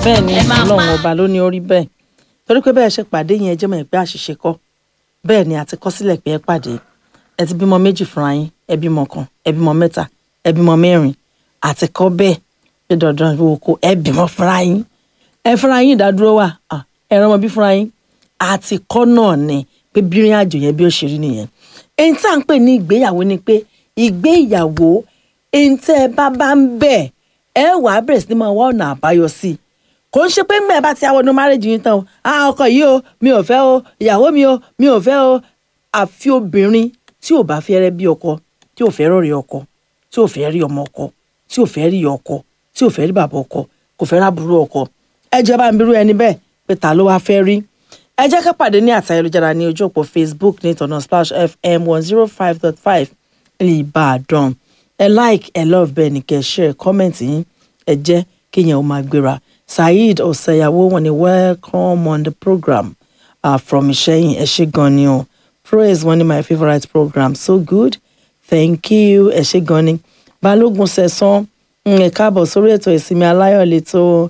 bẹ́ẹ̀ ni ẹ máa ọlọ́run pa. ọba ló ní orí bẹ́ẹ̀ torí pé bẹ́ẹ̀ ṣe pàdé yẹn jẹ́ mọ̀ ẹ́ pé àṣìṣe kọ́ bẹ́ẹ̀ ni àti kọ́ sílẹ̀ pé ẹ pàdé ẹ ti bímọ méjì fúnra yín ẹ bímọ kan ẹ bímọ mẹ́ta ẹ bímọ mẹ́rin àti kọ́ bẹ́ẹ̀ pé dandan wo ko ẹ bímọ fúnra yín ẹ fúnra yín ìdádúró wà ah, ẹ rán ọmọ bí fúnra yín àti kọ́ náà ni pé bírin àjò yẹn bí ó ṣe rí nìyẹn èyí tí à ń pè ní ìgbéyàwó ni pé ìgbéyàwó èyí tẹ́ ẹ bá bá ń bẹ̀ ẹ wàá bẹ̀rẹ̀ sí ni máa wá ọ̀nà àbáyọ sí i kò ń ṣe pé ńgbà bá ti àwọn ọdún márèjì yín tán o ah ọkọ yìí o mi ò fẹ́ o ìyàwó mi o mi ò fẹ́ o àfi obìnrin tí ò bá fẹ́ rẹ́ bí ọkọ tí ò fẹ́ rọ̀rẹ́ ọkọ tí ò fẹ́ rí ọmọ ọkọ tí ò fẹ́ rí ọkọ tí ò fẹ́ rí bàbá ọkọ kò fẹ́ rábùrú ọkọ ẹ jẹ́ bá ń birú ẹni bẹ́ẹ̀ pé ta ló wá fẹ́ rí ẹ jẹ́ ká pàdé ní àtà ayélujára ní ojú òpó facebook ní ìtọ̀nà splash fm one zero five dot five ìbàdàn ẹ like ẹ love bẹ́ẹ̀ ni kẹ́ ẹ share comment yín ẹ jẹ́ kéèyàn ó máa gbéra saheed ọ̀sẹ̀yàwó wọn ni welcome on the program uh, from ìṣẹ́yìn ẹ ṣé gan ni o praise wọn ni my favourite program so good thank you ẹ ṣé gan ni balógun sẹ̀sán mm, ẹ káàbọ̀ sórí ètò ìsinmi aláyọ̀ lẹ́tọ́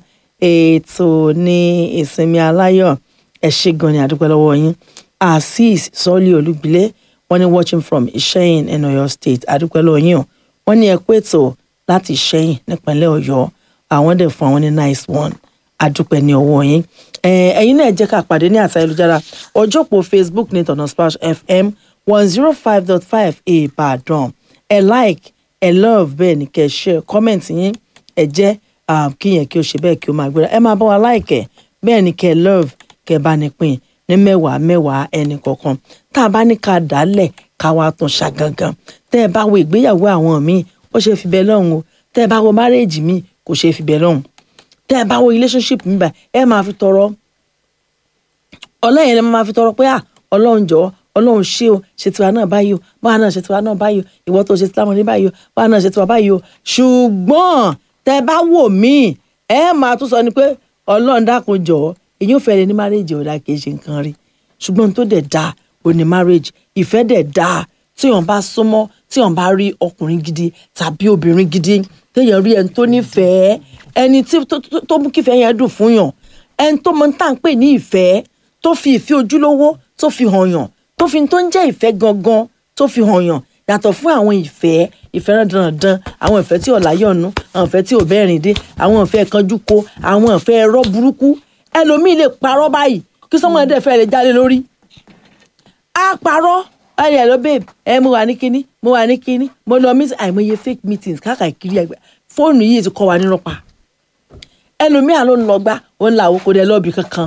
ètò ní ìsinmi aláyọ̀ ẹ ṣé gan ni àdúpẹ́ lọ́wọ́ yín azeez sọ́ọ́lì olúgbilé wọ́n ní watching from ìṣẹ́yìn in ọ̀yọ́ state àdúpẹ́ lọ́wọ́ yín o wọ́n ní ẹ kú ètò láti ìṣẹ́yìn nípínlẹ̀ ọ̀yọ́ àwọn dẹ̀ fún àwọn ní nice one àdúpẹ́ ní ọwọ́ yín Eh, ẹ̀yin náà jẹ́ ká pàdé ní àtà ayélujára ọjọ́ òpó facebook ní ìtọ̀nà splash fm one zero five dot five ìbàdàn ẹ like ẹ love bẹ́ẹ̀ ni kẹ́ ẹ share comment yín ẹ jẹ́ um, kíyẹn kí o ṣe bẹ́ẹ̀ kí o máa gbéra ẹ máa bá wa like ẹ bẹ́ẹ̀ ni kẹ́ ẹ love kẹ́ ẹ bá ní pín ní mẹ́wàá mẹ́wàá ẹnì kọ̀ọ̀kan tá a bá ní ká dálẹ̀ ká wá tún ṣàgangan tẹ́ ẹ bá wo ìgbéyàwó àwọn míì ó ṣe fi bẹ́ẹ̀ lọ́hùn o tẹ́ ẹ bá wo márèèjì míì kò ṣe fi bẹ́ẹ̀ lọ́hùn tẹ́ ẹ bá wo relationship mi bá ẹ máa fi tọrọ ọlọ́yìn ẹ máa fi tọrọ pé à ọlọ́run jọ̀ọ́ ọlọ́run ṣé o ṣe tiwa náà báyìí o báwa náà ṣe tiwa náà báyìí o ìwọ tó ṣe tiwa náà báyìí o báwa náà ṣe tiwa báyìí o ṣùgbọ́n tẹ́ bá wò mí ẹ máa tún sọ ni pé ọlọ́run dákun jọ̀ọ́ èyí ò fẹ́ lè ní marriage ọ̀dà kì í ṣe nǹkan rí ṣùgbọ́n tó dẹ̀ dáa ò ní marriage ìfẹ́ dẹ̀ dáa tí wọ́n bá súnmọ́ tí wọ́n bá rí ọkùnrin gidi tàbí obìnrin gidi téèyàn rí ẹni tó nífẹ̀ẹ́ ẹni tí tó- tó- tó mú kífẹ́ yẹn dùn fún yàn ẹni tó mọ tá à ń pè ní ìfẹ́ tó fi ìfẹ́ ojúlówó tó fi hàn yàn tó fi tó ń jẹ́ ìfẹ́ gangan tó fi hàn yàn yàtọ̀ fún àwọn ìfẹ́ ìfẹ́ dandan àwọn ìfẹ́ tí ò láyọ̀nù àwọn ìfẹ́ tí ò bẹ́ẹ̀rìn dé àwọn ìfẹ́ kanjú ko àwọn ìfẹ́ ẹ̀rọ burúkú ẹlòmíì lè parọ́ báyìí kí sọ́mọ́ ẹ̀dẹ̀ fẹ́ lè jáde lórí á parọ́ ẹ̀rì ẹ̀ ló babe ẹ̀ mo wà ní kinní mo wà ní kinní mo lọ meet àìmọye fake meetings káàkiri ẹgbẹ́ fóònù yìí ti kọ́ wa nírọ́ pa ẹlòmíà ló ń lọ gbá ó ń la àwọn kò dé lọ́ọ̀bì kankan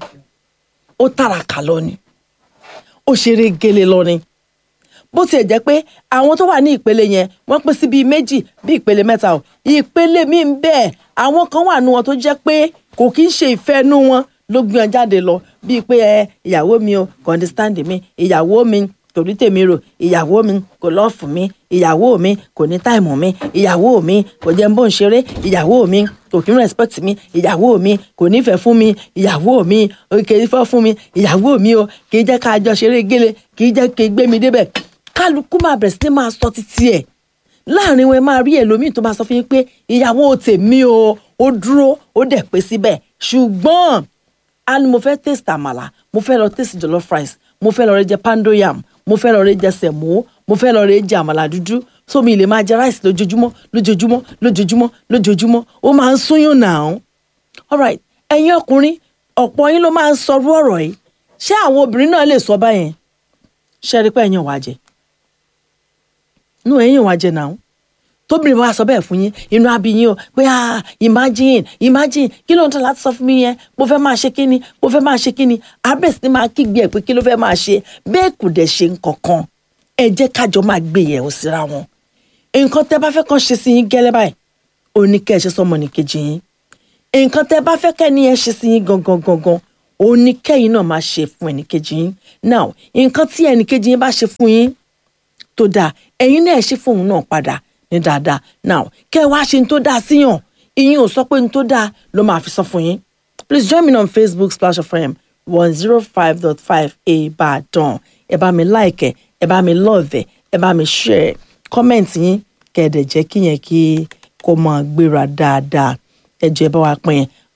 ó tàràkà lọ ni ó ṣeré gele lọ ni bó tiẹ̀ jẹ́ pé àwọn tó wà ní ìpele yẹn wọ́n pín sí bíi méjì bíi ìpele mẹ́ta o ìpele míì ń bẹ àwọn kan wà nù wọn tó jẹ́ pé kò kí ń ṣe ìfẹ́ nú wọn ló gbé wọn jáde lọ bíi pé ẹ ìyàwó mi o kò understand mi ìyàwó mi kò rí tèmi rò ìyàwó mi kò lọ́ọ̀fù mi ìyàwó mi kò ní táìmù mi ìyàwó mi kò jẹ́ ń bó ń ṣeré ìyàwó mi kò kí ń respect mi ìyàwó mi kò nífẹ̀ẹ́ fún mi ìyàwó mi kì í fẹ́ fún mi ìyàwó mi o kì í jẹ́ ká jọ ṣeré gélé kì í jẹ́ kí gbé mi débẹ̀ kálukú máa bẹ̀rẹ̀ sí ní máa sọ títí ẹ̀ láàrin wọn ẹ máa rí ẹlòmíì tó máa sọ fún yín pé ìyàwó tèmi o ó dúró ó dẹ̀ pé síbẹ̀ ṣùgbọ́n a ní mo fẹ́ taste àmàlà mo fẹ́ lọ taste jollof rice mo fẹ́ lọ rẹ jẹ pando yam mo fẹ́ lọ rẹ jẹ sẹ̀mó mo fẹ́ lọ rẹ jẹ àmàlà dúdú sómi ilé máa jẹ rice lójoojúmọ́ lójoojúmọ́ lójoojúmọ́ lójoojúmọ́ ó máa ń súnyún náà alright ẹ̀yin ọkùnrin ọ̀pọ̀ yín ló máa ń sọrú ọ̀rọ̀ yìí ṣé àwọn obìnrin náà lè sọ báyẹn ṣe rí pé ẹ̀yin ò wá jẹ inú ẹ̀yin ò wá jẹ náà tóbìnrin bá sọ bẹ́ẹ̀ fún yín inú abi yín o pé ah imagine imagine kí ló ń tọ́ láti sọ fún mi yẹn mo fẹ́ máa ṣe kíni mo fẹ́ máa ṣe kíni abẹ́ sí ni máa kígbe ẹ̀ pé kí ló fẹ́ máa ṣe bẹ́ẹ̀ kò dẹ̀ ṣe nǹkankan ẹ jẹ́ kájọ máa gbé yẹ̀ ọ́ síra wọn nǹkan tẹ́ bá fẹ́ kàn ṣe sí yín gẹ́lẹ́ báyìí ó ní kẹ́ ẹ ṣe sọmọ nìkejì yín nǹkan tẹ́ bá fẹ́ kẹ́ni ẹ ṣe sí yín gangan gangan ó ní kẹ́yìn náà máa ṣe fún ẹnìkejì yín now nǹkan tí ẹnìkejì yín bá ṣe fún yín tó dáa ẹ̀yin náà ẹ ṣe fóun náà padà ní dáadáa now kẹ́ ẹ wá ṣe ní tó dáa síyàn ìyín ò sọ pé ní tó dáa ló máa fi sọ fún yín please join me on facebook splash fm one zero five dot five ìbàdàn ẹ bá mi like ẹ ẹ bá mi love ẹ ẹ bá mi share comment yín kẹ́ ẹ dẹ̀ jẹ́ kíyẹn kí kó máa gbéra dáadáa ẹ jẹ́ ẹ bá wa pín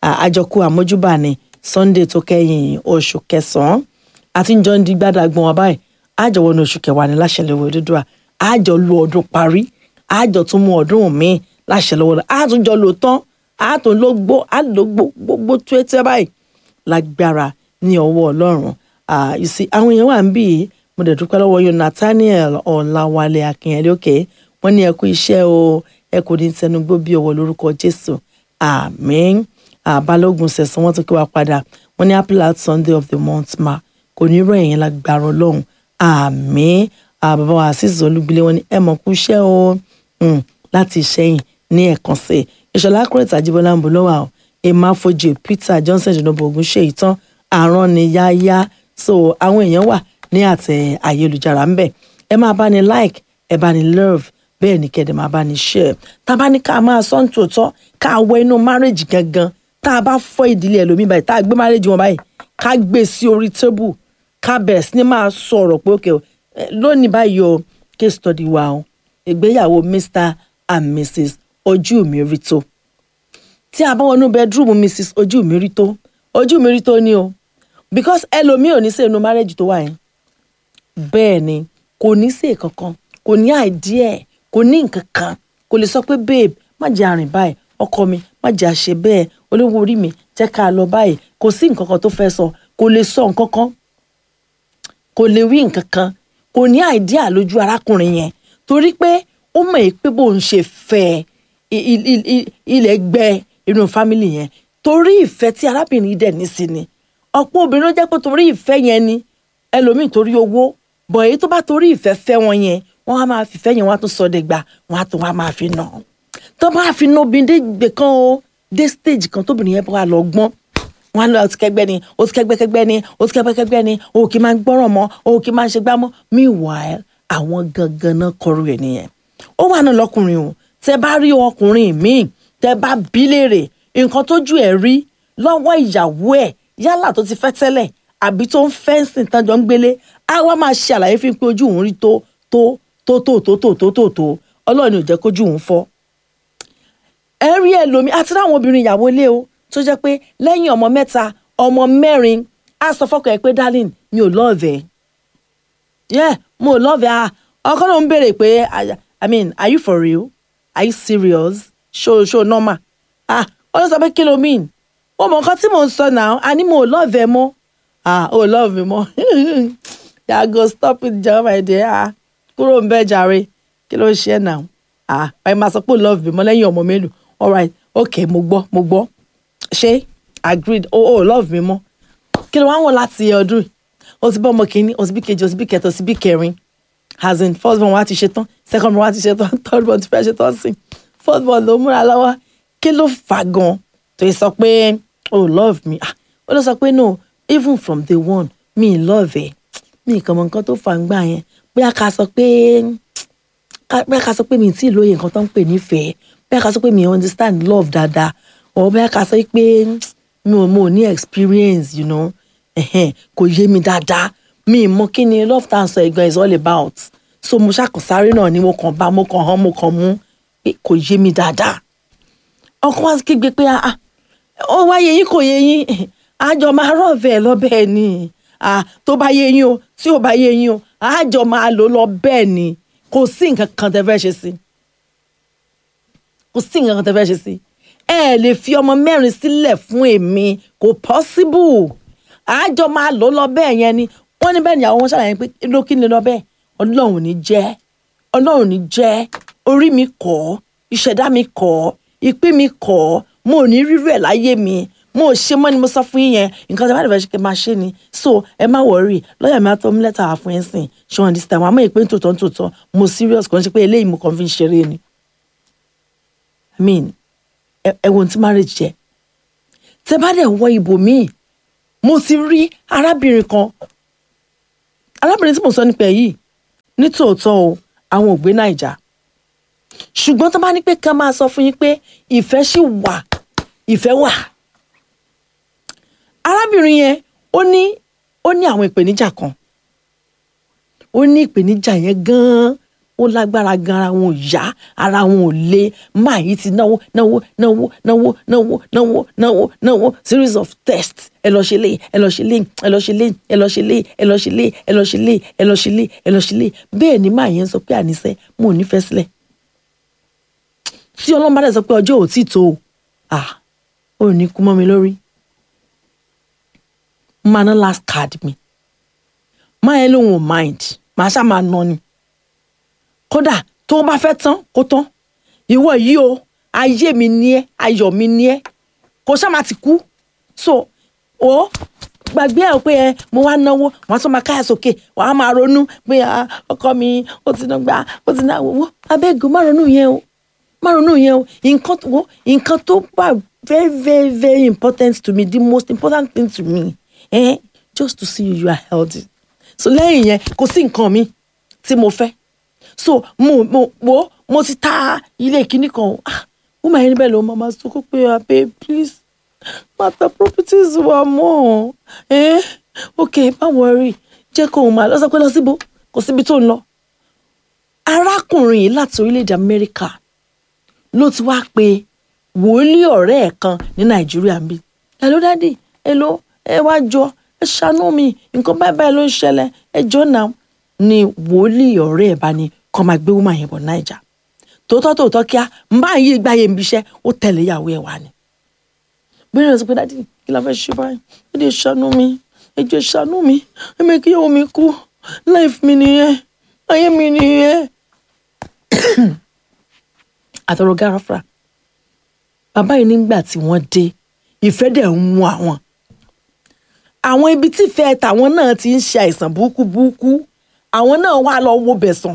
àjọkú àmójúbà ni sunday tó kẹ́yìn oṣù kẹsàn-án àti njọ́ ń di gbádàgbọ́n wa báyìí àjọ wọnú oṣù kẹwàá ní láṣẹ lọ́wọ́ Odùduwà àjọ lu ọdún parí àjọ tún mú ọdún míì láṣẹ lọ́wọ́ rẹ̀ àtúnjọ lò tán àtún ló gbó àlò gbogbo tó ẹ tẹ́ báyìí lágbára ní ọwọ́ ọlọ́run you see àwọn èèyàn wà ń bì í mo dẹ̀ dúpẹ́ lọ́wọ́ yóò Nathaniel Ọ̀làwálé Akínyẹlé òkè wọ́n ní ẹ kú iṣẹ́ o ẹ kò ní tẹnugbó bí ọwọ́ lórúkọ Jésù àmín àbálògùn sẹ̀sán wọ́n tún kí wa padà wọ́n ní happy last Sunday of the month ma kò ní rọ̀ ẹ̀yìn lágbára ọlọ́run àmín bàbá wa àṣìṣe olúgbilé wọ́n ní ẹ mọ̀ kú iṣẹ́ o láti ìṣẹ́yìn ní ẹ̀kan sí i ìṣọ̀lá kúrẹ́tà àjíbọ́lá ń bọ̀ lọ́wọ́ àwọn emma fojú peter johnson jùlọbọ ogun ṣe ìtàn àrùn ni yáyá so àwọn èèyàn wà ní àtẹ ayélujára ńbẹ ẹ máa bá ní like ẹ bá ní love bẹ́ẹ̀ ni kẹ́dẹ̀ máa bá ní share tá a bá ní ká máa sọ ní tòótọ́ ká wọ inú marriage gangan tá a bá fọ́ ìdílé ẹlòmíì báyìí tá a gbé marriage wọn báyìí ká gbé sí orí table ká bẹ̀rẹ̀ sí ni máa sọ̀rọ̀ pé okay lónìí báyìí o case study wa o ìgbéyàwó mr and mrs ojú mi rí tó tí a bá wọnú bedroom mrs ojú mi rí tó ojú mi rí tó ni o because ẹlòmíì ò ní sí inú marriage tó wà yẹn bẹ́ẹ̀ ni kò ní sí kankan kò ní idea kò ní nǹkan kan kò lè sọ pé babe má jẹ́ àrìn báyìí ọkọ mi má jẹ́ àṣẹ bẹ́ẹ̀ olówó orí mi jẹ́ ká lọ báyìí kò sí nǹkan kan tó fẹ́ sọ kò lè sọ nǹkan kan kò lè wí nǹkan kan kò ní idea lójú arákùnrin yẹn torí pé ó mọ̀ pé bóun ṣe fẹ́ ilẹ̀ gbẹ inú fámìlì yẹn torí ìfẹ́ tí arábìnrin dẹ̀ ní sí ni ọ̀pọ̀ obìnrin ló jẹ́ pé torí ìfẹ́ yẹn ni ẹlòmíì torí owó bọ̀ èyí tó bá torí ìfẹ́ fẹ́ wọn yẹn wọ́n á máa fìfẹ́ yẹn wọ́n á tún sọ dẹ̀gbà wọ́n á tún wá máa fi nà tó bá fi nà obìnrin dé gbè kan o dé stage kan tóbìnrin yẹn bá lọ gbọ́n wọn á lọ ọtí kẹgbẹ́ ni ọtí kẹgbẹ́ kẹgbẹ́ ni ọtí kẹgbẹ́ kẹgbẹ́ ni òun kì í máa gbọ́ràn mọ́ òun kì í máa ṣe gbá mọ́ meanwhile àwọn gangan náà kọrú ẹ̀ nìyẹn ó wà náà lọkùnrin o tẹ bá rí ọkùnrin míì tẹ bá bí léèrè nǹkan tójú ẹ̀ rí lọ́wọ́ ìyàwó ẹ̀ yálà tó ti fẹ́ tẹ́lẹ̀ àbí tó ń fẹ́ǹsìn tánjọ́ ń gbélé á wá máa ṣe àlàyé fún pé ojú òun rí tó tó tó tó tó tó tó tó tó ọlọ́run ò jẹ́ kójú òun fọ́. ẹ rí ẹlòmí àti láwọn obìnrin ìyàwó ilé o tó jẹ́ pé lẹ́yìn ọmọ mẹ́ta ọmọ mẹ́rin á sọ fọ́kọ ẹ̀ pé darling mi ò lọ́ọ̀vẹ̀ yeah mo ò lọ́ọ̀vẹ̀ ah ọkọ náà ń béèrè pé i mean are you for real are you serious show show normal ah ó lọ sọ pé kí ló mean ó mọ nǹkan tí mò ń sọ náà àní mo ò lọ́ọ̀vẹ̀ mọ́ ah ó lọ́ọ̀vẹ̀ mi mọ́ yàgò stop it jọ my dear ah kúrò ń bẹ́ jàre kí ló ń ṣe náà ah báyìí máa sọ pé ó lọ́ọ̀vẹ̀ mi mọ́ lẹ́yìn ọmọ mélòó alright okay mo gbọ́ mo gbọ́ ṣé agreed ó ó love mi mọ́ kí ló wá ń wọ̀ láti ọdún o ti bá ọmọ kìíní o ti bí kejì o ti bí kẹta o ti bí kẹrin as in first born wa ti ṣe tán second born wa ti ṣe tán third born ti fẹ́ ṣe tán sí fourth born ló múra lọ́wọ́ kí ló fà gan tó yẹ sọ pé oh love me ah ó lọ sọ pé no even from day one mi love ẹ mi kàn mọ nǹkan tó fà ń gbà yẹn bóyá ká sọ pé bóyá ká sọ pé mi tí ì lóye nǹkan tó ń pè nífẹ̀ẹ́ bóyá ká sọ pé mi understand love dáadáa or bóyá ká sọ pé mi ò mo ní experience you know kò yé mi dáadáa mi mọ kí ni love tá à ń sọ ìgbà is all about so mo ṣàkóso náà ni mo kàn bá mo kàn hàn mo kàn mú pé kò yé mi dáadáa ọkọ wa kígbe pé ah ó wá yé yín kò yé yín àjọ máa rọ̀ bẹ́ẹ̀ lọ bẹ́ẹ̀ ni ah tó bá yé yín o tí ò bá yé yín o àjọ máa lò lọ bẹ́ẹ̀ ni kò sí nǹkan kan tẹ́ fẹ́ ṣe sí kò sí nǹkan kan tẹ́ fẹ́ ṣe sí ẹ lè fi ọmọ mẹ́rin sílẹ̀ fún èmi kò possible àjọ máa lò lọ bẹ́ẹ̀ yẹn ni wọ́n ní bẹ́ẹ̀ ni àwọn wọn ṣàlàyé pé ló kí ni lọ bẹ́ẹ̀ ọlọ́run ní jẹ́ ọlọ́run ní jẹ́ orí mi kọ́ ìṣẹ̀dá mi kọ́ ìpín mi kọ́ mo ò ní rírú ẹ̀ láyé mi mo ò ṣe mọ́ ni mo sọ fún yín yẹn nǹkan tí a bá dẹ̀ fẹ́ ṣe kí n máa ṣe ni so ẹ má wọrí lọ́ọ̀yà mi á tọ́ mú lẹ́tà wá fún yín sìn ṣé wọn dis time àmọ́ ìpè tòótọ́ tòótọ́ mo serious kò ń ṣe pé eléyìí mo kàn fi ń ṣeré ni i mean ẹ wo ti marriage jẹ tẹ bá dẹ̀ wọ ibòmíì mo ti rí arábìnrin kan arábìnrin tí mo sọ nípa yìí ní tòótọ́ o àwọn ò gbé naija ṣùgbọ́n tó bá ní pé ká máa sọ fún yín pé ìfẹ́ ṣì wà ìfẹ́ wà arábìnrin yẹn ó ní ó ní àwọn ìpèníjà kan ó ní ìpèníjà yẹn gan-an ó lágbára gan ara wọn ò yá ara wọn ò le máa yìí ti náwó náwó náwó náwó náwó náwó náwó náwó series of tests ẹ lọ ṣe léyìí ẹ lọ ṣe léyìí ẹ lọ ṣe léyìí ẹ lọ ṣe léyìí ẹ lọ ṣe léyìí ẹ lọ ṣe léyìí ẹ lọ ṣe léyìí ẹ lọ ṣe léyìí bẹ́ẹ̀ ni máa yẹn sọ pé àníṣe mo ò nífẹ̀ẹ́ sílẹ̀ tí ọlọ́run bá dẹ̀ sọ pé ọjọ́ ò tí tó o ah ò ní kú mọ́ mi lórí máa ná last card mi máa yẹn lóun ò mind màá ṣáà máa ná ni kódà tó bá fẹ́ tán kó tán ìwọ yìí o ayé mi ní ẹ ayọ̀ mi ní ẹ kò ṣáà máa ti kú so o gbàgbé ẹ pé ẹ mo wá náwó wọn tún máa káyà sókè wọn á máa ronú pé ah, ọkọ mi ó ti ná gbà ó ti ná owó abẹ́gùn má ronú yẹn o má ronú yẹn o nǹkan tó wo nǹkan tó bá very very very important to me the most important thing to me eh, just to see you you are healthy so lẹ́yìn yẹn kò sí nǹkan mi tí mo fẹ́ so mo mo wo mo ti ta ilé kíní kan o ah ó máa yẹn níbẹ̀ ló máa máa sọ pé abẹ́ please má ta properties wa mọ́ ẹ́ ok má worry jẹ́ kó o máa lọ sọ pé lọ síbo kò síbi tó ń lọ arákùnrin yìí láti orílẹ̀-èdè Amẹ́ríkà ló ti wá pe wòlíì ọ̀rẹ́ ẹ̀ kan ní Nàìjíríà ń bí hello daddy hello ẹ wá jọ ẹ ṣàánú mi nǹkan báyìí báyìí ló ń ṣẹlẹ̀ ẹ jọ náà ni wòlíì ọ̀rẹ́ ẹ̀ bá ní kọ́ máa gbé woman yẹn bọ̀ Naija tòótọ́ tòótọ́ kíá ń bá yí gbáyé ń bíṣẹ́ ó tẹ̀lé ìyàwó ẹ̀ wá ni bẹ́ẹ̀ ni sọ pé dádì kí la fẹ́ ṣe báyìí ẹ lè ṣàánú mi ẹ jẹ́ ṣàánú mi ẹ mẹ́ kí ìyàwó mi kú life mi nìyẹn ayé mi nìyẹn. àtọ̀rọ̀ gáráfà bàbá yìí nígbà tí wọ́n dé ìfẹ́ dẹ̀ ń mú àwọn àwọn ibi tí ìfẹ́ tàwọn náà ti ń ṣe àìsàn burúkú burúkú àwọn náà wà lọ wo bẹ̀sán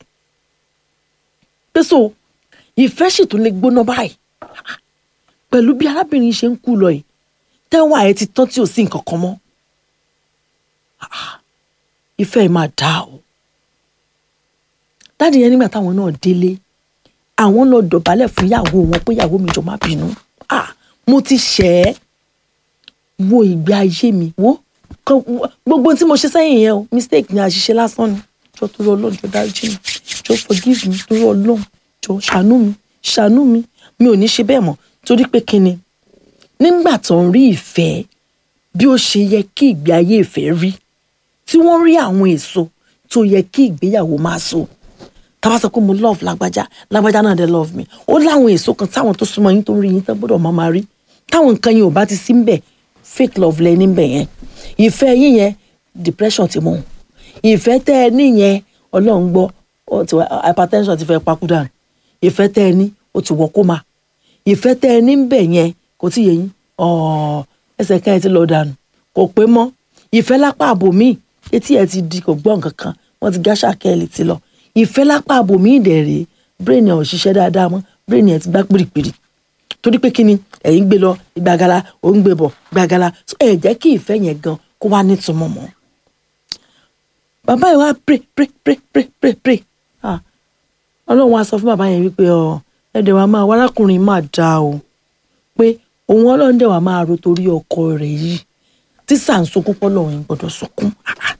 pèsò ìfẹ́ sì tún lè gbóná báyìí pẹ̀lú bí arábìnrin ṣe ń kú lọ yìí tẹ́wọ̀n àyẹ̀ ti tán tí ò sí nǹkan kan mọ́ ìfẹ́ yìí máa dá o dáàdi yẹn nígbà táwọn náà délé àwọn lọ dọ̀bálẹ̀ fún ìyàwó wọn pé ìyàwó mi jọ má bínú ah mo ti ṣẹ̀ ẹ́ wo ìgbé ayé mi wo gbogbo tí mo ṣe sẹ́yìn yẹn o mistake ni àṣìṣe lásán ni jọ torí ọlọ́run jọ dáríjì mi jọ forgive me torí ọlọ́run jọ ṣàánú mi ṣàánú mi mi ò ní ṣe bẹ́ẹ̀ mọ́ torí pé kíni nígbà tó ń rí ìfẹ́ bí ó ṣe yẹ kí ìgbé ayé ìfẹ́ rí tí wọ́n rí àwọn èso tó yẹ kí ìgbéyàwó máa so tá a bá sọ pé mo love lágbájá lágbájá náà dé love me ó láwọn èso kan táwọn tó súnmọ́ yín tó ń rí yín tó gbọ́dọ̀ máa máa rí táwọn nǹkan yẹn ò bá ti sí ń bẹ̀ fake love lẹ níbẹ̀ yẹn ìfẹ́ yín yẹn depression ti mú un ìfẹ́ tẹ́ ẹ ní yẹn ọlọ́run gbọ́ hypertension ti fẹ́ pakúdà ìfẹ́ tẹ́ ẹ ní ó ti wọ kó máa ìfẹ́ tẹ́ ẹ ní ń bẹ̀ yẹn kò tí yẹ yín ẹsẹ̀ kan ẹ ti lọ dànù kò pé mọ́ ìfẹ́ lápá àbòmíì etí ẹ ti di kò gbọ́ nǹkan kan wọ́n ti gáṣà kẹ́ẹ̀lì ti lọ ìfẹ́ lápá àbòmíì dẹ̀ rèé brain ẹ̀ ò ṣiṣẹ́ dáadáa mọ́ brain ẹ̀ ti gbá pìrìpìrì torí pé kíni ẹ̀yin gbé lọ gbàgàlà ò ń gbé bọ̀ gbàgàlà ẹ̀ jẹ́ kí ìfẹ́ yẹn gan kó wá nítumọ̀ mọ́ bàbá yìí wá pray pray pray pray pray pray ah ọlọ́run wá sọ fún bàbá yẹn wípé ọ ẹ̀dẹ̀ wa máa wárákùnrin máa dá o pé òun ọlọ́run dẹ̀ wá máa ro torí ọkọ rẹ̀ yìí tí sàǹsókún pọ̀ lọ́run yìí gbọ́dọ̀ sọkún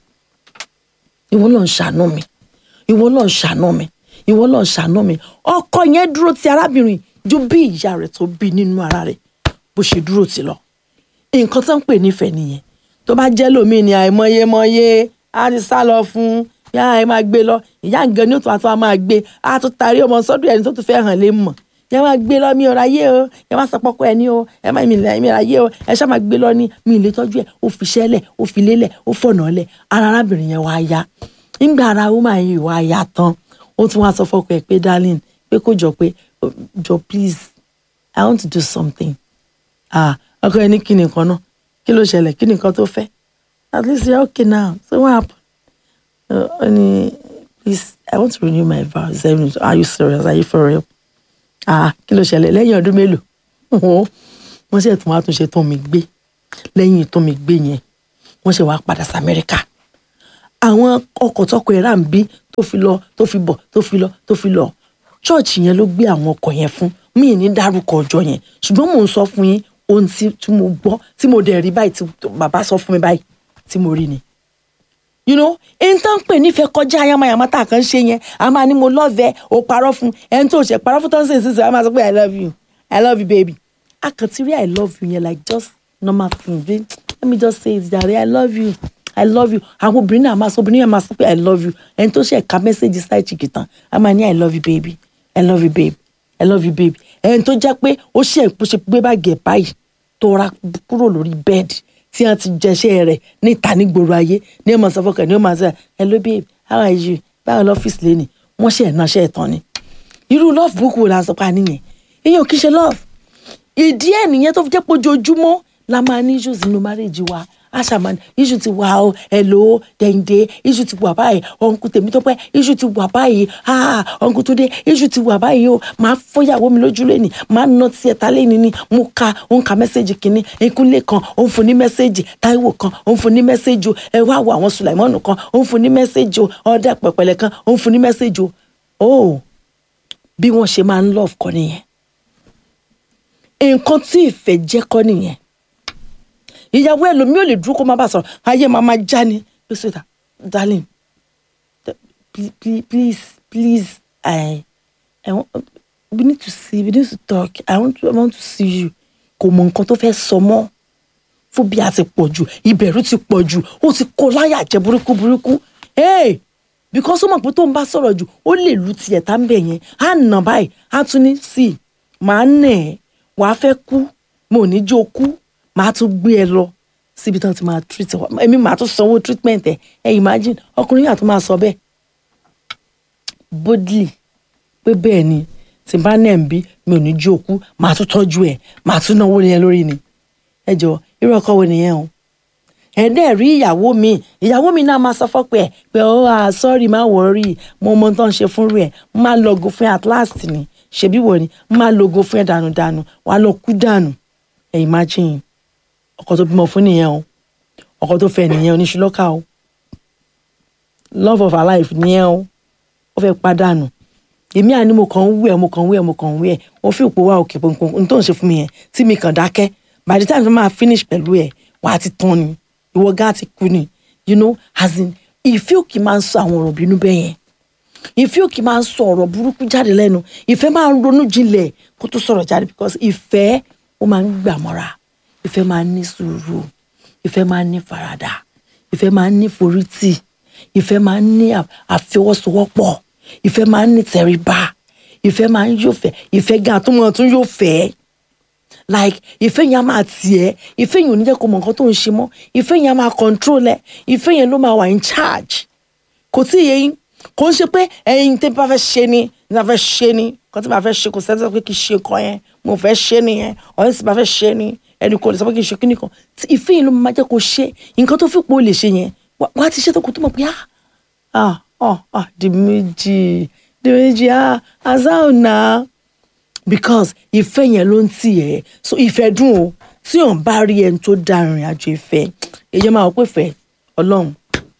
ìwọ lọ́n ṣàánú mi ìwọ lọ́n ṣàánú mi ìwọ lọ́n ṣàánú mi ọkọ yẹn dúró ti arábìnrin ju bí ìyá rẹ̀ tó bí nínú ara rẹ̀ bó ṣe dúró ti lọ nǹkan tó ń pè nífẹ̀ẹ́ nìyẹn tó bá jẹ́ lómi ni àìmọyémọyé á ti sá lọ fún yá ẹ máa gbé lọ ìyá nǹkan ní òtún àti wọn máa gbé á tún tarí ọmọ sọ́dọ̀ ẹni tó tún fẹ́ hàn lé mọ̀ yẹ máa gbé lọ mi ò ráyé o yẹ máa sọ pọkọ ẹni o ẹ máa mi ráyé o ẹ ṣá máa gbé lọ ní mi ì lè tọ́jú ẹ ó fi ṣẹlẹ̀ ó fi lélẹ̀ ó fọ̀nà lẹ̀ ara arábìnrin yẹn wá yá nígbà ara woman yìí wá yá tán ó tún wá sọ fọkọ ẹ pé darling pé kó jọ pé jọ please i want to do something ah ọkọ ẹ ní kí ni nǹkan náà kí ló ṣẹlẹ̀ kí ni nǹkan tó fẹ́ at least you're okay now so what happened uh, ní please i want to renew my vows are you serious are you for real ah kí ló ṣẹlẹ̀ lẹ́yìn ọdún mélòó wọ́n ṣe tún wá tún ṣe tún mi gbé lẹ́yìn tún mi gbé yẹn wọ́n ṣe wá padà sí amẹ́ríkà àwọn ọkọ̀ tọkọ ẹ̀ rà ń bí tó fi lọ tó fi bọ̀ tó fi lọ tó fi lọ chọ́ọ̀chì yẹn ló gbé àwọn ọkọ̀ yẹn fún mí ní dárúkọ ọjọ́ yẹn ṣùgbọ́n mò ń sọ fún yín ohun tí mo gbọ́ tí mo dẹ̀ rí báyìí tí bàbá sọ fún mi báyìí tí mo rí ni you know ẹni tó ń pè nífẹ̀ẹ́ kọjá ayamayama tá a kàn ń ṣe yẹn a máa ní mo lọ́ọ̀fẹ́ o parọ́ fún ẹni tó ṣe parọ́ fún tó ń sè sísè a máa sọ pé i love you i love you baby a kàn ti rí i love you yẹn like just normal thing bí let me just say it jare i love you i love you àwọn obìnrin náà máa sọ obìnrin yẹn máa sọ pé i love you ẹni tó ṣe ẹ̀ka mẹ́sẹ̀gì sáì chìkì tán a máa ní i love you baby i love you baby i love you baby ẹni tó jẹ́ pé ó ṣe é ṣe gbé báàgì ẹ̀ báyìí tó ra kúrò lórí bẹ́ẹ̀dì tí wọ́n ti jẹṣẹ́ rẹ̀ níta nígboro ayé ní ọmọ sọ fọkàn ní ọmọ sọ hello babe how are you báwo lọ́fíìsì lé ní wọ́n ṣe ìnáṣẹ́ ìtàn ni irú love book wo la sọ pa nìyẹn ìyẹn ò kí ṣe love ìdí ẹ̀ nìyẹn tó fi jẹ́ pé ojoojúmọ́ la máa ní issues nínú marriage wa aṣàmà issue ti wà ó hello dẹ̀ǹdẹ̀ issue ti wà báyìí ọ̀nkú tèmi tó pẹ́ issue ti wà báyìí ah ọ̀nkú tó dé issue ti wà báyìí o máa fọ́yàwó mi lójú lẹ́nì máa nà tí ẹ̀ta lẹ́nì ni mo ka ó ń ka mẹ́sẹ̀gì kìíní ìkúnlẹ̀ kan ó ń fún ní mẹ́sẹ̀gì táíwò kan ó ń fún ní mẹ́sẹ̀gì o ẹ wá wo àwọn sùlàìmọ́nù kan ó ń fún ní mẹ́sẹ̀gì o ọ̀dà pẹ̀pẹ̀lẹ̀ kan ó ń fún ní mẹ́sẹ̀gì o oh bí wọ́n ṣe máa ń love kọ́ nìyẹn nǹkan tí ìfẹ́ jẹ́ kọ́ nìyẹn ìyàwó ẹlòmíì ò lè dúró kó má bàa sọ̀rọ̀ ayé máa máa já ni pé sweetheart darling please please please I I want we need to see we need to talk I want to I want to see you kò mọ nǹkan tó fẹ́ sọ mọ́ fóbíà ti pọ̀ jù ìbẹ̀rù ti pọ̀ jù ó ti kó láyà jẹ burúkú burúkú hey because ó mọ̀ pé tó ń bá sọ̀rọ̀ jù ó lè lu tiẹ̀ tá ń bẹ̀ yẹn á nà báyìí á tún ní sí i màá nà ẹ́ wàá fẹ́ kú mo ò ní jó kú màá tún gbé ẹ lọ síbi tán ti máa treat ẹ èmi màá tún sanwó treatment ẹ ẹ imagine ọkùnrin yàtọ̀ máa sọ bẹ́ẹ̀ boldly pé bẹ́ẹ̀ ni tí n bá nẹ̀ ń bí mi ò ní jó kú màá tún tọ́jú ẹ màá tún náwó yẹn lórí ni ẹ jọ irú ọkọ wo nìyẹn o ẹ dẹ́ rí ìyàwó mi ìyàwó mi náà máa sọ fọ́pẹ́ ẹ pé ó à sọ́ọ̀rì má wọ̀ọ́rì mo mọ tó ń ṣe fún rẹ̀ má lọ́gùn fún at last ni ṣebí wọ̀ ni má lọ́gùn fún ẹ dànù dànù wà á lọ kú dànù ẹ imagine ọkọ tó bímọ fún nìyẹn o ọkọ tó fẹ́ nìyẹn oníṣúlọ́kà o love of her life nìyẹn o ó fẹ́ padànù èmi àní mo kàn ń wẹ̀ mo kàn ń wẹ̀ mo kàn ń wẹ̀ mo fi òpó wa òkè pọnpọn n tó ń ṣe fún mi yẹn tí mi kàn dákẹ́ by the time tó máa finish pẹ̀lú ẹ̀ wà á ti tán ni ìwọ gá ti kú ni you know as in ìfẹ́ òkè máa ń sọ àwọn ọ̀rọ̀ bínú bẹ́ẹ̀ yẹn ìfẹ́ òkè máa ń sọ ọ̀rọ̀ burúkú jáde lẹ́nu ìfẹ́ máa ń ronú jinlẹ̀ kó tó sọ̀rọ̀ jáde because ìfẹ́ ó máa ń gbà mọ́ra ìfẹ́ máa ń ní sùúrù ìfẹ́ máa ń ní faradà ìfẹ́ máa ń ní forítì ìfẹ́ máa ń ní àfọwọ́sowọ́pọ̀ ìfẹ́ máa ń ní tẹríba ìfẹ́ máa ń yóò fẹ́ ìfẹ́ gan àtúmọ̀ tún yóò fẹ́ like ìfẹ́ yẹn á máa tiẹ̀ ìfẹ́ yẹn ò ní jẹ́ kó mọ nǹkan tó ń ṣe mọ́ ìfẹ́ yẹn á máa control ẹ̀ ìfẹ́ yẹn ló máa wà in charge kò tí ì yẹ yín kò ń ṣe pé ẹyin tẹ́ bá fẹ́ ṣe ni ní bá fẹ́ ṣe ni kò tí bá fẹ́ ṣe kò sẹ́ni sọ pé kì í ṣe nǹkan yẹn mo fẹ́ ṣe nìyẹn ọ̀hún sì bá fẹ́ ṣe ni ẹnì kò lè sọ pé kì í ṣe kíní kan tí ìfẹ́ yẹn ló máa jẹ́ kó ṣe nǹkan tó fi pò lè ṣe yẹn wà á ti ṣe tó kó tó mọ̀ pé ah ah ah ah di méjì di méjì ah azao na because ìfẹ́ yẹn ló ń tì ẹ́ so ìfẹ́ dùn o tí òun bá rí ẹni tó dá ìrìn àjò ìfẹ́ èyí máa wọ pé fẹ́ ọlọ́run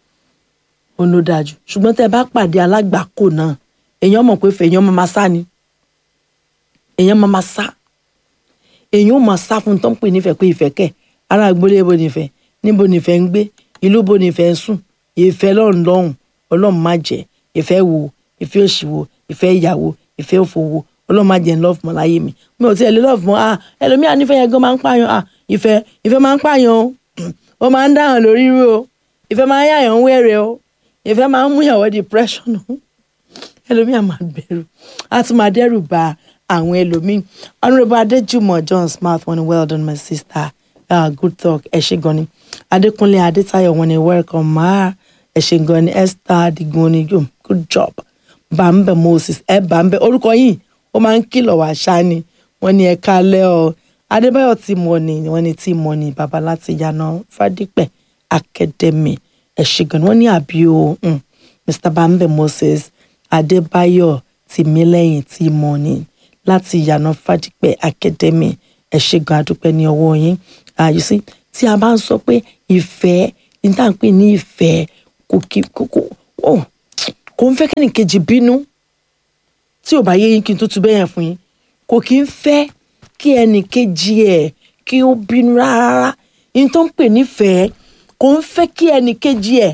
òun ló dáa jù ṣùgbọ́n tẹ́ ẹ bá pàdé alágbàkó náà èèyàn mọ̀ pé fẹ́ èèyàn máa sá ni èèyàn máa sá èèyàn ò máa sá fún tó ń pè nífẹ̀ẹ́ pé ìfẹ́ kẹ̀ ará agboolé bo nífẹ̀ẹ́ níbo nífẹ̀ẹ́ ń gbé ìlú bo nífẹ̀ẹ́ ń sùn ìfẹ́ lọ́run lọ́hùn ọlọ́run má jẹ́ ìfẹ́ wo ìfẹ́ òṣì wo ìfẹ́ ìyàwó ìfẹ́ òfò wo ọlọ́run má jẹ́ ń lọ́ọ̀fù mọ́ láyé mi mi ò tiẹ̀ lé lọ́ọ̀fù mọ́ ah ẹlòmíà nífẹ̀ẹ́ yẹn gan máa ń pààyàn ah ìfẹ́ ìfẹ́ máa ń pààyàn o ó máa ń dáhàn lórí rú o ìfẹ́ máa ń yàyàn ń wẹ̀rẹ̀ o ìfẹ́ máa ń mú ìyàwó depression o ẹlòmíà máa bẹ̀rù á tún máa dẹ́rù bà àwọn ẹlòmíì honourable adéjùmọ̀ john smart wọ́n ní well done my sister uh, good talk ẹ ṣé gan ni adékúnlé adétayọ̀ wọ́n ní welcome ma ẹ ṣé gan ni esther adigun ni good job bàmbẹ moses ẹ bàmbẹ orúkọ yìí ó máa ń kìlọ̀ wá ṣáni wọ́n ní ẹ kálẹ́ ọ adébáyọ̀ tí mo ní wọ́n ní tí mo ní bàbá láti yànà fádípẹ̀ academy ẹ ṣé gan ni wọ́n ní àbí o mr bàmbẹ moses adébáyọ̀ tìmílẹ́yìn tí mo ní láti yànà fádípẹ̀ academy ẹ ṣé gan adúpẹ́ ní ọwọ́ yín you see tí a bá ń sọ pé ìfẹ́ ní tá à ń pè ní ìfẹ́ kò kí kò kò kò ń fẹ́ kẹ́nìkejì bínú tí ò bá yé yín kí n tó tu bẹ́yẹn fún yín kò kí ń fẹ́ kí ẹnìkejì ẹ̀ kí ó bínú rárá ní tó ń pè nífẹ̀ẹ́ kò ń fẹ́ kí ẹnìkejì ẹ̀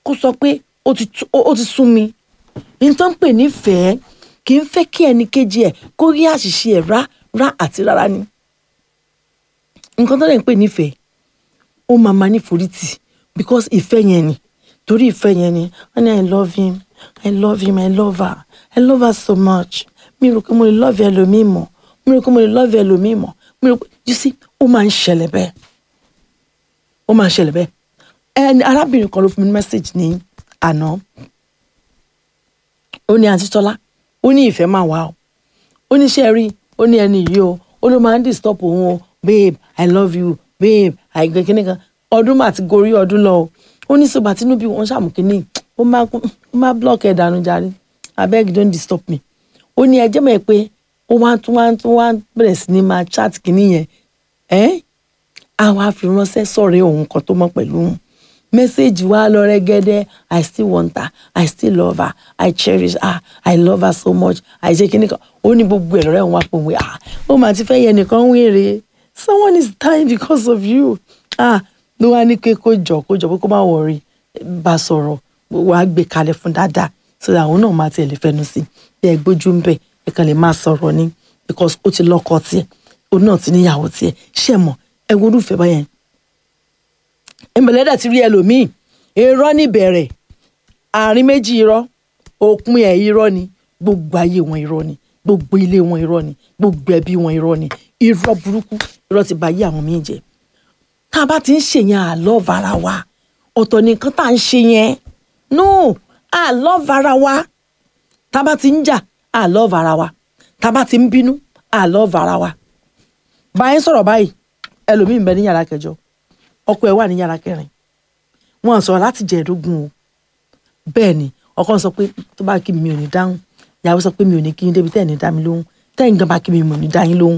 kó sọ pé ó ti tú- ó ó ti sún mi nǹkan pè nífẹ̀ẹ́ kì í fẹ́ kí ẹnì kejì ẹ̀ kó rí àṣìṣe ẹ̀ rá rá àti rárá ni nǹkan tó lè ń pè nífẹ̀ẹ́ ó máa ma níforítì because ìfẹ́ yẹn ni torí ìfẹ́ yẹn ni wọ́n ní i love him i love him i love her i love her so much mi rò pé mo lè love ẹlòmíì mọ́ mi rò pé mo lè love ẹlòmíì mọ́ mi rò pé you see ó máa ń ṣẹlẹ̀ bẹ́ẹ̀ ó máa ń ṣẹlẹ̀ bẹ́ẹ̀ ẹni arábìnrin kan ló fún mi ní message ní àná ó ní àǹtí tọ́lá ó ní ìfẹ́ máa wà o ó ní ṣe rí ó ní ẹni yìí o ó ló máa ń disturb òun o babe i love you babe i gbẹ kíní kan ọdún mà ti gorí ọdún lọ o ó ní sọgbà tinubu wọn ṣàmù kíní ó máa ó máa block ẹ dànù jàre abeg don't disturb me ó ní ẹjẹ mọ̀ ẹ́ pé ó wá tún wá tún wá bẹ̀rẹ̀ sí ni máa chat kíní yẹn ẹ́ á wá fi ránṣẹ́ sọ̀rọ̀ òun kan tó mọ̀ pẹ̀lú òun mẹ́sẹ̀gì wa lọ rẹ́gẹ́dẹ́ i still want her i still love her i cherish her i love her so much i ṣe kíní kan ó ní gbogbo ẹ̀rọ rẹ̀ wọ́n wá pò wí ah ó mà ti fẹ́ yẹ nìkan wéèrè someone is dying because of you ah ló wá ní pé kó jọ kó jọ pé kó má wọrí bá a sọ̀rọ̀ wàá gbé kalẹ̀ fún dáadáa so that àwọn náà máa tiẹ̀ lè fẹnu sí bí ẹ gbójú ń bẹ̀ ẹ kàn lè máa sọ̀rọ̀ ni because ó ti lọ́kọ tiẹ̀ òun náà ti níyàwó tiẹ̀ ṣé mọ̀ ẹ wo irúfẹ́ báyẹn ìmọ̀lẹ́dà ti rí ẹlòmíì irọ́ níbẹ̀rẹ̀ àárín méjì irọ́ òpin ẹ̀ irọ́ ni gbogbo ayé wọn irọ́ ni gbogbo ilé wọn irọ́ ni gbogbo ẹbí wọn irọ́ ni irọ́ burúkú irọ́ ti bà ayé àwọn míì jẹ́ tá a bá ti ń ṣe yẹn àlọ́ vara wa ọ̀tọ̀ ni nǹkan tá à ń ṣe yẹn no àlọ́ vara wa tá a bá ti ń jà àlọ́ vara wa tá a bá ti ń bínú àlọ́ vara wa báyìí sọ̀rọ̀ báyìí ẹlòmíì ń bẹ ní yàrá kẹjọ ọkọ ẹ̀ wà ní yàrá kẹrin wọn sọ̀rọ̀ láti jẹ ẹ̀ẹ́dógún o bẹ́ẹ̀ ni ọkọ sọ pé tó bá kí mi mi ò ní dáhùn ìyàwó sọ pé mi ò ní kí yín débi tẹ́ ẹ̀ ní dá mi lóhùn tẹ́yìn gan bá kí mi mi ò ní dá yín lóhùn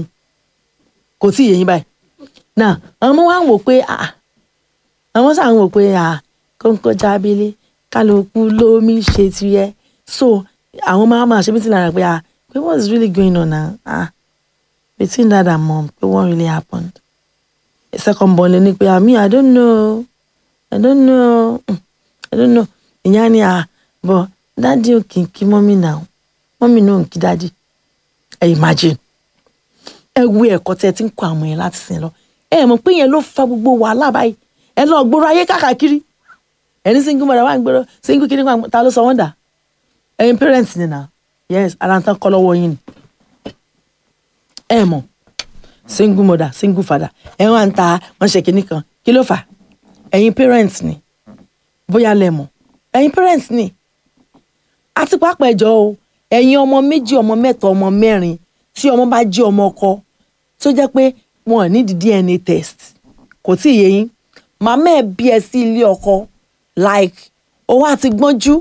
kò tí ì yé yín báyìí náà àwọn ọmọ wa ń wò pé ah àwọn sáà ń wò pé ah kóńkó jábílé kálukú lómi ṣe tiẹ̀ so àwọn máa máa ṣe bí ti lára pé ah pé what is really going on now ah between dad and mom pé what really happened second born lè ní pé àmì i don't know i don't know mm, i don't know ìyá ni à bọ dádì ò kì í kí mọ́mì náà mọ́mì náà ò kí dádì ẹ imagine ẹ wo ẹ̀kọ́ tẹ́ ẹ ti ń kọ́ àwọn yẹn láti sìn lọ ẹ mọ̀ pé yẹn ló fa gbogbo wàhálà báyìí ẹ lọ gbòòrò ayé káàkiri ẹni single mother wà ń gbèrò single kiri kan ta ló sọ wọ́n dà ẹ̀yin parents ni na yes ara ń tán kọ́ lọ́wọ́ yín ni ẹ mọ̀ single mother single father ẹ wá ń ta wọn ṣe kinní kan kí ló fà ẹ̀yin parents ni bóyá lẹ mọ̀ ẹ̀yin parents ni àti pàápàá ẹjọ́ o ẹ̀yin ọmọ méjì ọmọ mẹ́ta ọmọ mẹ́rin tí ọmọ bá jí ọmọ ọkọ tó jẹ́ pé wọn ò ní di DNA test kò tí ì yé yín màmá ẹ̀ bí ẹ sí ilé ọkọ like owó àti gbọ́njú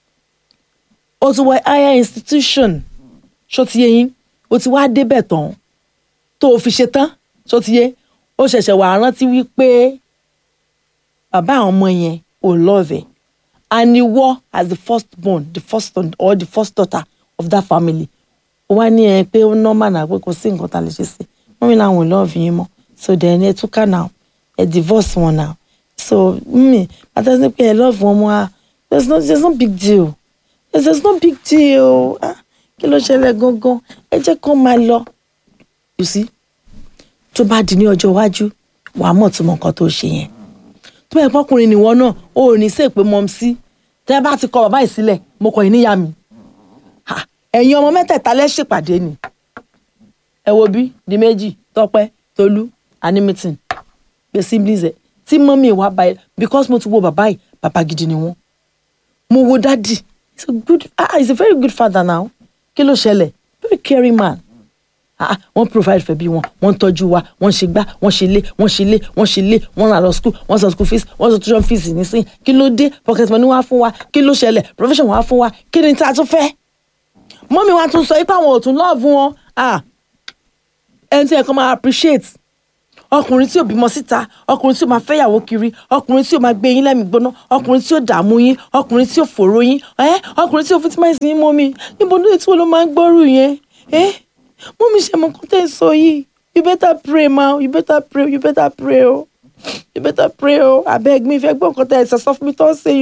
o ti wọ higher institution ṣó ti yé yín o ti wá débẹ̀ tán tó o fi ṣe tán ṣó ti yé ó ṣẹ̀ṣẹ̀ wà rántí wípé bàbá àwọn ọmọ yẹn ò lọ́ọ̀fẹ̀ and ìwọ as the first born the first son or the first daughter of that family ó wá ní ẹ pé ó normal náà pé kò sí nǹkan tá a lè ṣe sí wọ́n mi làwọn ò lọ́ọ̀fì yín mọ́ so then ẹ túká now ẹ divorce wọn now so mi àtẹ̀sí pé ẹ lọ́ọ̀fù wọn mọ́ a there's no there's no big deal there's, there's no big deal ah kí ló ṣẹlẹ̀ gangan ẹ jẹ́ kó máa lọ you see tó bá di ní ọjọ́ iwájú wàá mọ̀ tó mọ nǹkan tó ṣe yẹn tó bá yẹ pọkùnrin nìwọ náà ó ò ní sè pé mọ́ sí tẹ́ bá ti kọ bàbá yìí sílẹ̀ mo kọ̀ yín níyà mi Ha, ẹ̀yin ọmọ mẹ́tẹ̀ẹ̀ta lẹ́ ṣèpàdé ni ẹ wo bí di méjì tọpẹ́ tolú àní meeting pé siblings ẹ tí mọ́mí wa báyìí because mo ti wo bàbá yìí bàbá gidi ni wọ́n mo wo dádì he's a good ah he's a very good father now kí ló ṣẹlẹ̀ very caring man ah wọ́n provide fẹ́ bí wọn wọ́n tọ́jú wa wọ́n ṣe gbá wọ́n ṣe lé wọ́n ṣe lé wọ́n ṣe lé wọ́n rà lọ school wọ́n san school fees wọ́n san tuition fees nísìnyí kí ló dé pocket money wá fún wa kí ló ṣẹlẹ̀ profession wá fún wa kí ni tá a tún fẹ́ mọ́mí wa tún sọ pé àwọn ò tún lọ́ọ̀bù wọn ah ẹni tí ẹ kàn máa appreciate ọkùnrin tí ò bímọ síta ọkùnrin tí ò máa fẹ́yàwó kiri ọkùnrin tí ò máa gbé yín lẹ́mìí gbóná ọkùnrin tí ò dààmú yín ọkùnrin tí ò fòró yín ẹ ọkùnrin tí ò fitimáìsì yín mọ́mí níbo ní ètò ló máa ń gbọ́rù yẹn ẹ mọ́mí ṣe mọ kọ́tẹ́ sọ yìí you better pray ma you better pray you better pray o you better pray o abeg mi fẹ́ gbọ́ nǹkan tẹ́ ẹ sọ fún mi tó ń ṣe yìí o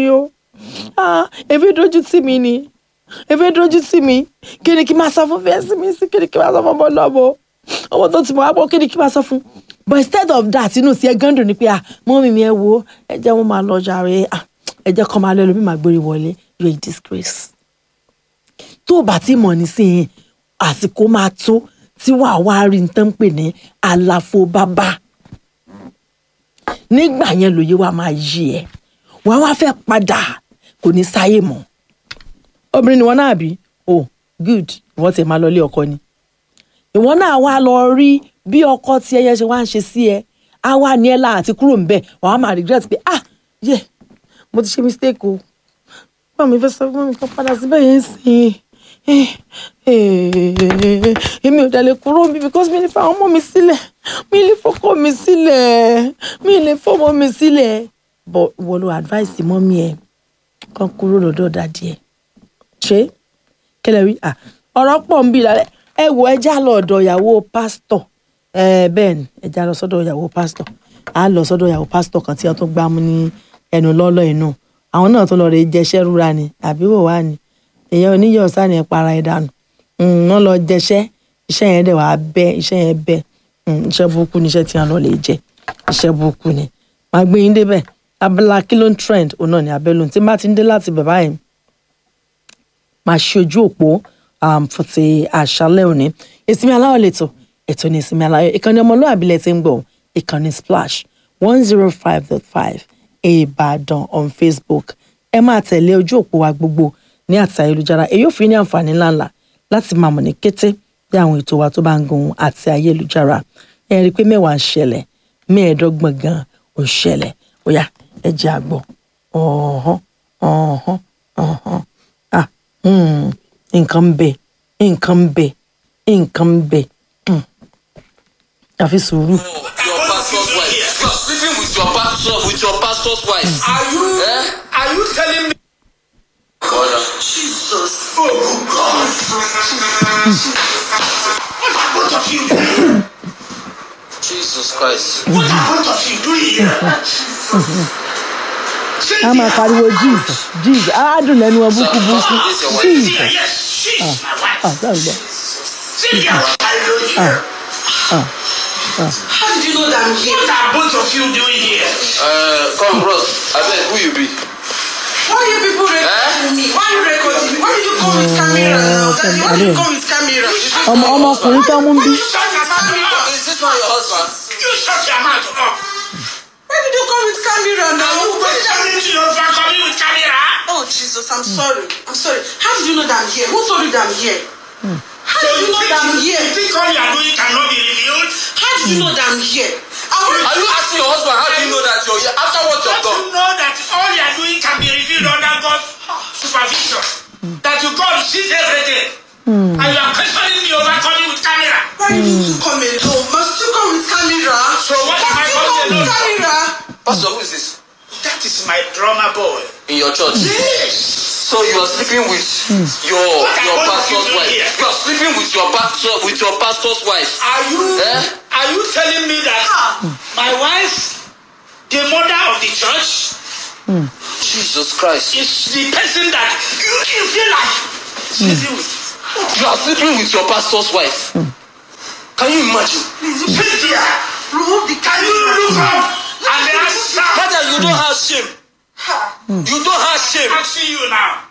ah ebi dojú tì mí ni ebi dojú tì mí kí ni kí n máa sọ fún fẹ́ẹ́sì mi sí kí ni kí n máa sọ fún ọmọ náà bọ̀ ọmọ tó ti mọ̀ wá pọ̀ kí ni kí n máa sọ fún but instead of that inú sí ẹ gán dùn ní pé ah mọ́mí mi ẹ wo ẹ jẹ́ wọ́n máa lọ jàre ah ẹ jẹ́ kọ́ máa lọ ẹlòmíì máa gbére wọlé you are a disgrace tó o bá ti mọ̀ nísìnyí àsìkò máa tó tí wàá wá rí n tán pè ní àlàfo bàbá nígbà yẹn lòye wa máa yí ẹ wàá wá fẹ́ padà kò ní sáyè mọ́ obìnrin ni wọn náà bí oh good ìwọ ti máa lọ ilé ọkọ ni ìwọ náà wá lọ rí bí ọkọ tí ẹyẹ ṣe wá ń ṣe sí ẹ á wá ní ẹ láà àti kúrò ń bẹ wàá máa regret pé ah yẹ mo ti ṣe mistake o báwo mi fẹ́ sọ fún mi kó padà síbẹ̀ yẹn sìn èmi ò dẹ̀ lè kúrò mi because mi lè fa ọmọ mi sílẹ̀ mi lè fọkọ mi sílẹ̀ mi lè fọmọ mi sílẹ̀ but wọ́n lo advice mọ́mí ẹ̀ kàn kúrò lọ́dọ̀ dàdí ẹ̀ ṣé kẹlẹ̀ rí ah ọ̀rọ̀ pọ̀ ń bí lálẹ́ ẹ wo ẹ já lọ ọ̀dọ̀ ìyàwó pásítọ̀ ẹ bẹ́ẹ̀ ni ẹ já lọ sọ́dọ̀ ìyàwó pásítọ̀ á lọ sọ́dọ̀ ìyàwó pásítọ̀ kan tí wọ́n tún gbámú ní ẹnu lọ́lọ́ inú àwọn náà tún lọ rè jẹṣẹ́ rúra ni àbí wò wá ni èèyàn oníyọ̀ sáni ẹ̀ para ẹ̀ dànù wọ́n lọ jẹṣẹ́ iṣẹ́ yẹn dẹ̀ wá bẹ́ iṣẹ́ yẹn bẹ́ iṣẹ́ burúkú ni iṣẹ́ tí wọ́n lọ lè jẹ iṣẹ́ burúkú ni màá gbé yín débẹ̀ abala kí ló ń trend òun náà ni abẹ́lú tí bá ti ń dé láti bàbá yẹn máa ṣe ojú òpó fún ti àṣálẹ́ òní ìsinmi aláwọ̀ lẹ́tọ̀ ètò ní ìsinmi aláwọ̀ ìkànnì ọmọlúwàbí lẹ ti ń gbọ́ ìkànnì splash one zero five dot five ìbàdàn on facebook ẹ máa tẹ̀lé ojú òpó wa gbogbo ní àti ayélujára èyí ò fi ní àǹfààní ńláńlá láti máa mọ̀ ní kété bí àwọn ètò wa tó bá ń gun àti ayélujára ẹ rí i pé mẹ́wàá ń ṣẹlẹ̀ mẹ́ẹ̀ẹ́dọ́gbọ̀n gan ò ń ṣẹlẹ̀ ó yá ẹ jẹ́ àgbọ̀ ọ̀hán ọ̀hán ọ̀hán ah nǹkan ń bẹ nǹkan ń bẹ nǹkan ń bẹ àfi sùúrù. your pastor's wife. You are sleeping with your pastor with your pastor's wife. Are you Eh? are you telling me Brother. Jesus? Oh God! what are both of you doing? Jesus Christ. What are both of you doing here? a máa pariwo jesus jesus á dùn lẹ́nu wọn búkú búkú jesus Cynthia, yes, she's my wife. ah bẹ́ẹ̀ gbọ́ Cynthia, I know you. How did you know that I'm here? What are both of you doing here? Uh, come, bros. Abeg, who you be? Why you people recording me? Why you recording me? Why did you come with camera now? Daddy, why did you come with camera? ọmọ ọmọkùnrin tó mú bí You shut your mouth up. Is this one your husband? You shut your mouth up. Why did you come with camera now? Who Why did questioning you over coming with camera? Oh Jesus, I'm sorry. I'm sorry. How did you know that I'm here? Who told you that I'm here? How So did you you know think, that I'm you here? think all you are doing cannot be revealed? How did you know that I'm here? I Are want you asking your husband how do you know that you're here after what you've Don't done? you know that all you are doing can be revealed under God's supervision? That you God sees everything. And you are questioning me over coming with camera. Why you need to come alone? Must you come with camera? So what am I Must you coming come with alone for? camera? Pastor, who is this? That is my drummer boy. In your church. Yes. So you are sleeping with your What are your both of pastor's you doing wife. here? You are sleeping with your pastor with your pastor's wife. Are you Eh? are you telling me that my wife, the mother of the church, Jesus Christ. is the person that you, you feel like sleeping with? You are sleeping with your pastor's wife. Can you imagine? Cynthia, Remove the can you camera. look up and answer? Brother, you don't have shame. You don't have shame. asking you now.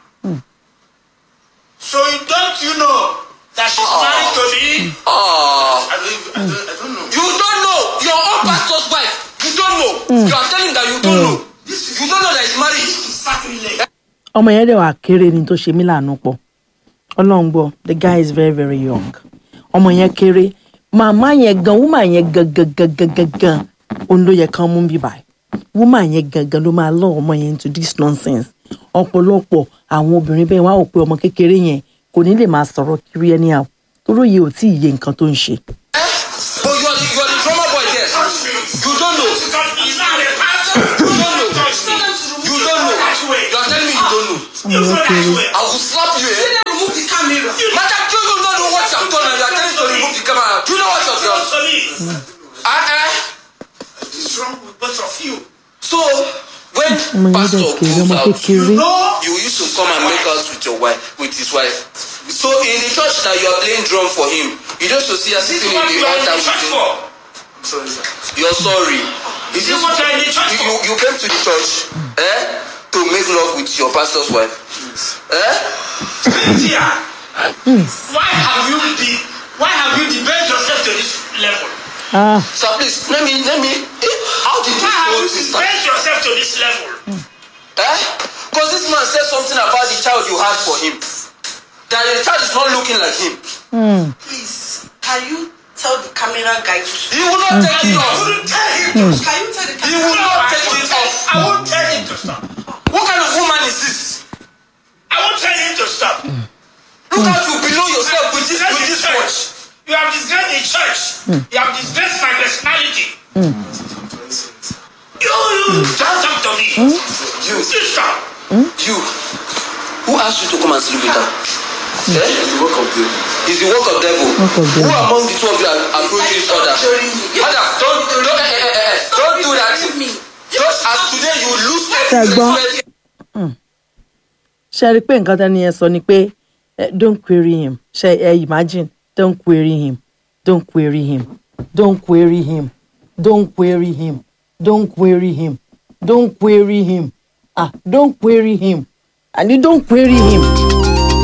So you- don't you know that she's Oh. married to me? Ah. I don't, I don't, I don't know. You don't know your own pastor's wife. You don't know. You are telling that you don't know. You don't know that he's married. Sacrilege. ọmọ yẹn dẹ̀ wà kéré ni tó ṣe mí láàánú pọ̀ ọlọ́run gbọ́ the guy is very very young ọmọ yẹn kéré màmá yẹn gan woman yẹn gan gan gan gan gan gan òun ló yẹ kán mú bí báyìí woman yẹn gan gan ló máa lọ ọmọ yẹn into this nonsense ọ̀pọ̀lọpọ̀ àwọn obìnrin bẹ́ẹ̀ wá ò pé ọmọ kékeré yẹn kò ní lè máa sọ̀rọ̀ kiri ẹni àwọn torí òye ò tí ì yé nǹkan tó ń ṣe. Eh? But you are the, you are the drummer boy there. You don't know. Because he's not a pastor. You don't know. Touch me. You don't know. That way. You are telling me you don't know. You go that way. I will slap you, eh? Then remove the camera. Madam, do you not know what you have done and you are telling me to remove the camera? Do you know what you have done? So me, Ah, eh? what's wrong with both of you? So, when ọmọ yẹn pastor dẹ̀ kéré goes ọmọ out, kékeré you used to come and make out with your wife, with his wife. So in the church that you are playing drum for him, you just to see her This is sitting in what the you are in altar the church with him. for. You're sorry. This is what you are in the church you, for. you, you came to the church eh, to make love with your pastor's wife. Eh? Cynthia, why have you be, why have you debased yourself to this level? ah So please, let me, let me. Eh, how did Why this have whole you thing start? debased yourself to this level? Eh? Because this man said something about the child you had for him. That the child is not looking like him. Please, can you tell the camera guy to He will not take it I off. wouldn't tell him to stop. Can you tell the He camera will No, not I take won't it tell, off. I won't tell him to stop. What kind of woman is this? I won't tell him to stop. Look how you below yourself with this, with this watch. You have disgraced the church. You have disgraced my personality. You, you, don't talk to me. You, You stop. you. Who asked you to come and sleep with her? Eh? It's the work of devil. It's the work of devil. Work of devil. Who among the two of you are approaching each other? Torturing me. You- Madam, don't, don't, eh, eh, eh, eh, don't do that. Torturing me. Just as today you lose Ṣẹ̀gbọ́n. respect. ṣe rí i pé nǹkan tẹ́ni yẹn sọ ni pé eh, don't query him ṣe ẹ imagine don't query him don't query him don't query him don't query him don't query him don't query him ah don't query him and you don't query him